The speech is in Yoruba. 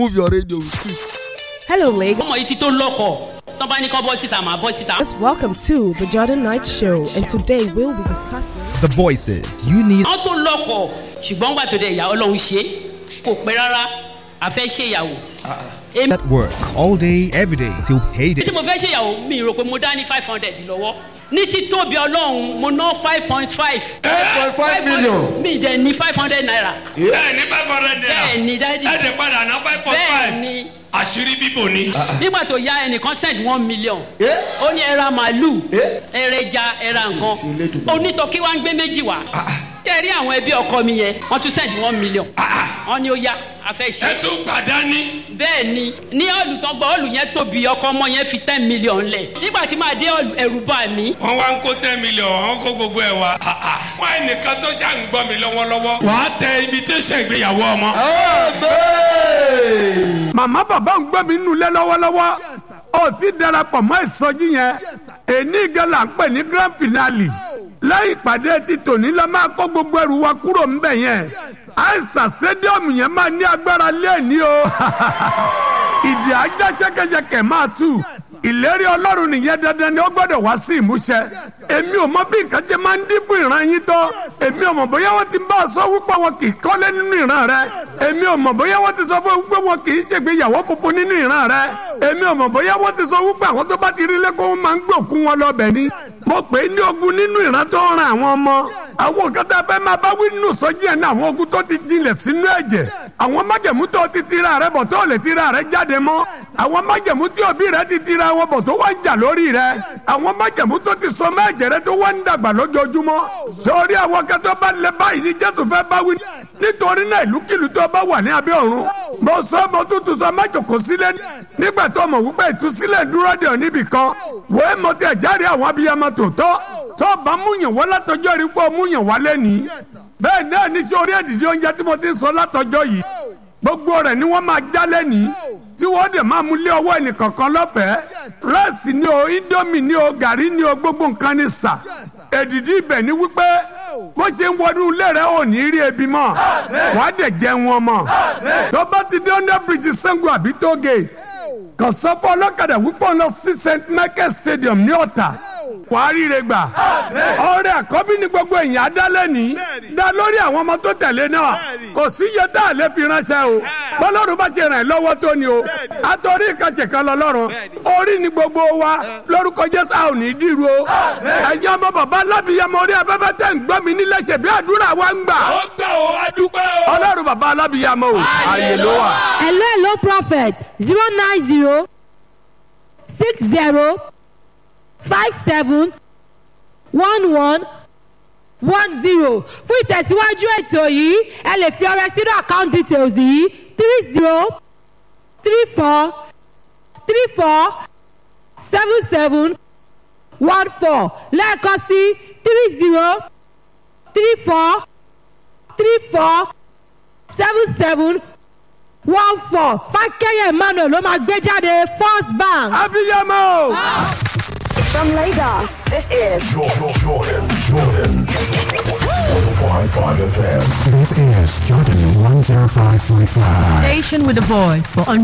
move your radio with it. Hello, Lagos. ọmọ yìí ti tó lọ́kọ̀ tán bá ní kọ́ bọ́ síta màá bọ́ síta. Welcome to the Jordan Knight Show, and today we'll be discussing. The voices you need. wọ́n tó lọ́kọ̀ ṣùgbọ́n gbà tó dé ìyá ọlọ́run ṣe é kò pẹ́ rárá a fẹ́ ṣe ìyàwó. èmi At work all day, every day till payday. tí mo fẹ́ ṣe ìyàwó mi rò pé mo dá ní five hundred lọ́wọ́ ní títóbi ọlọ́run mo ná five point five. eight point five million. mi dẹ̀ ní five hundred naira. bẹ́ẹ̀ ni five hundred naira bẹ́ẹ̀ ni dádì. ẹ̀ dẹ̀ padà ná five point bẹ́ẹ̀ five ni àṣírí bíbò ni. nígbà tó ya ẹnìkan send one million Eh? ó ní ẹra màálù Eh? ẹrẹja ẹra nǹkan onítọ̀kí wa ń gbé méjì wá tẹ̀rí àwọn ẹbí ọkọ mi yẹn wọ́n tún send one million wọ́n ní ó yá a fẹ́ ṣe ẹ tún gbàdá ní. bẹ́ẹ̀ ni ní ọ̀lù tó gbọ́ ọ̀lù yẹn tóbi ọkọ ọmọ yẹn fi ten million lẹ̀ nígbà tí màá dé ọ̀lù ẹ̀rù bà mí wọ́n wá ń kó ten million wọ́n kó gbogbo ẹ̀ wá. wọ́n ẹnìkan tó ṣà ń gbọ́ mi lọ́wọ́lọ́wọ́. wàá tẹ invitation ìgbéyàwó ọmọ. màmá bàbá ń gbọ́ mi nínú ilé lọ́wọ́lọ́wọ́ ó ti darapọ̀ mọ́ ìsọjí yẹn èní gẹ́lá ń pè ní grand finale lẹ́yìn ìpàdé ti tòní la máa kó gbogbo ẹrù wa kúrò ńbẹ̀ yẹn àìsàn stadium yẹn máa ní agbára lẹ́ẹ̀ni o ìdí ajá ṣẹkẹṣẹkẹ máa tú ìlérí ọlọ́run nìyẹn dandan ni ó gbọ́dọ̀ wá sí ìmúṣẹ èmi ò mọ bí nǹkan ṣe máa ń dín fún ìran yín tó èmi ò mọ bóyá wọ́n ti bá a sọ wípé wọn kì í kọ́lé nínú ìran rẹ èmi ò mọ bóyá wọ́n ti sọ fún wípé wọn kì í ṣègbéyàwó funfun nínú ìran rẹ èmi ò mọ bóyá wọ́n ti sọ wípé àwọn tó bá ti rí lẹ́kọ̀ọ́ wọn máa ń gbòkú wọn lọ́bẹ̀ ni mo pè é ní ogun nínú ìran tó ń ran àwọn ọmọ àwọn nǹkan tá a fẹ́ máa bá wí nínú sọ́jí ẹ̀ ní àwọn ogun tó ti jinlẹ̀ sínú ẹ̀jẹ̀ àwọn májẹ̀mú tó ti tira rẹ bọ̀ tó lè tira rẹ jáde mọ́ àwọn májẹ̀mú tí òbí rẹ ti tira wọn bọ̀ tó wá ń jà lórí rẹ àwọn májẹ̀mú tó ti sọ mẹ́jẹ̀ rẹ tó wá ń dàgbà lójoojúmọ́ sórí àwọn kan tó bá lẹ báyìí ní jésù fẹ́ bá wí nítorí náà ìlúkìlú tó bá wà ní abẹ́ ọ̀run mo sọ mo tún tún sọ májòkó sílẹ̀ nígbà tó mọ̀ wípé ìtúsílẹ̀ dúró dè ọ́ níbì kan wòé mo ti ẹ̀jáde àwọn abiyamọ tòótọ́ tó bá múyàn wá látọjọ́ rí pé ó múyàn wá lẹ́nìí bẹ́ẹ̀ náà ní sórí ẹ̀dìdì oúnjẹ tí mo ti ń sọ látọjọ́ yìí gbogbo rẹ̀ ni wọ́n máa já lẹ́nìí tí wọ́n dẹ̀ máa mú lé ọwọ́ ẹnìkọ̀ọ̀kan lọ́fẹ̀ẹ́ rẹ́ẹ̀sì ni o indomie ni o gàrí ni o gbogbo nǹkan ni sà èdìdì ibẹ̀ ni wípé bó ṣe ń wọnú ilé rẹ ò ní rí ebi mọ́ wàá dẹ̀ jẹun ọmọ tó bá ti dé under bridge Sango àbí toll gate kàn sọ fún ọlọ́kadà wípé ọ̀nà sí st michael stadium ní ọ̀tà wàá ríre gbà ọrẹ àkọ́bí ni gbogbo èèyàn adálẹ́ ní dá lórí àwọn ọmọ tó tẹ̀lé náà kò sí iye tá a lè fi ránṣẹ́ o bọ́lọ́run bá ṣe ràn ẹ́ lọ́wọ́ tó ni o àtọ́rí ìkàṣẹ̀ kan lọ lọ́rùn orí ni gbogbo wa lórúkọ jésù a ò ní dìrú o ẹ̀yin ọmọ bàbá alábìyamọ orí afẹ́fẹ́ tẹ̀ ń gbọ́ mi nílẹ̀ ṣe bí àdúrà wa ń gbà ó gbà ó adúpẹ́ o. ọlọ́run bàbá alábìyamọ o ààyè ló wà. hello hello prophet zero nine zero six zero five seven one one one zero fún ìtẹ̀síwájú ètò yìí ẹ lè fi ọrẹ sínú account details yìí three zero three four three four seven seven one four lẹ́ẹ̀kan sí three zero three four three four seven seven one four fákẹ́yẹ̀ emmanuel ló máa gbé jáde first bank. abiyamọ o. From Lagos, this is Jordan, Jordan, Jordan. 105.5 FM. This is Jordan 105.5. Station with a voice for